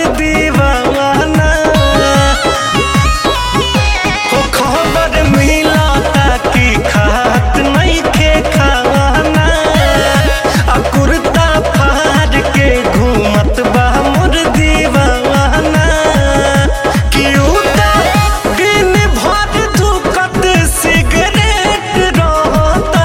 दीवाना हो खबर मिलता कि खात नइखे खाना आ कुर्ता फाड़ के घूमत बा मोर दीवाना कि उता दिन भर धुकत सिगरेट रहता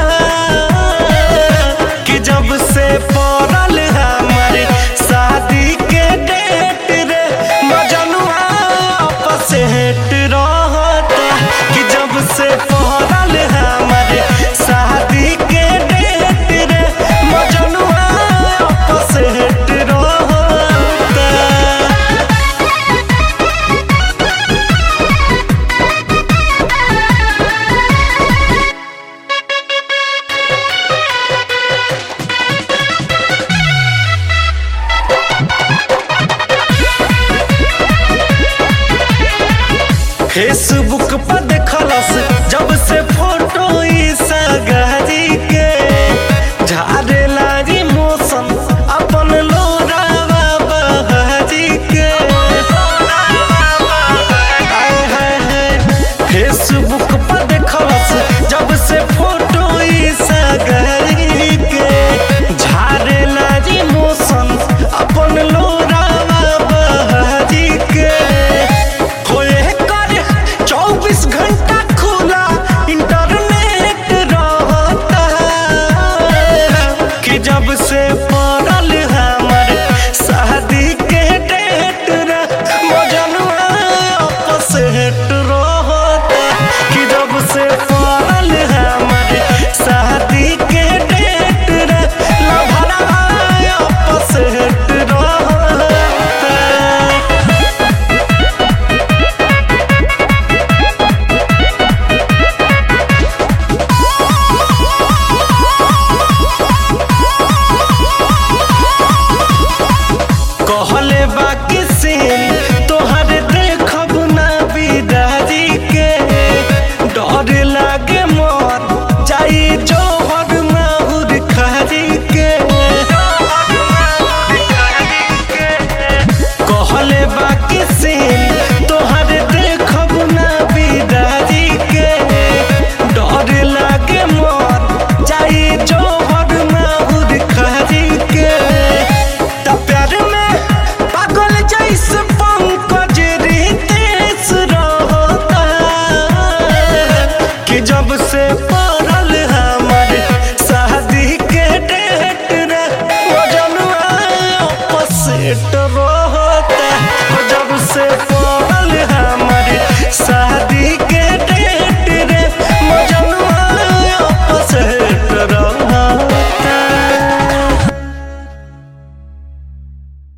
कि जब से पड़ल हमारे शादी के डेट रे मजनुआ आपस हेट रहता कि जब से पड़ल हमारे शादी के डेट रे मजनुआ आपस हेट रहता फेसबुक पर देखलस जब से फोटो ई सगारी के झारे लारी मौसम अपन लोरावा बहारी के आय हाय हाय फेसबुक पर देखलस जब से फोटो ई सगारी के झारे लारी मौसम अपन लोरावा बहारी के होए कर चौबीस घंटा खुला इंटरनेट रहता कि जब से पड़ल हमर शादी के डेट रे मजनुआ आपस हेट रहता कि जब से पड़ल हमर शादी के डेट रे लभरा आपस हेट रहता कहले बाकी सीन तोहर देखब ना बिदारी के डर लागे मोर जाई जोहर माहुर खारी के कहले बाकी सीन तोहर देखब ना बिदारी के डर लागे मोर जाई जोहर माहुर खारी के त प्यार में पागल जैसे पंकज रितेश रहता कि जब से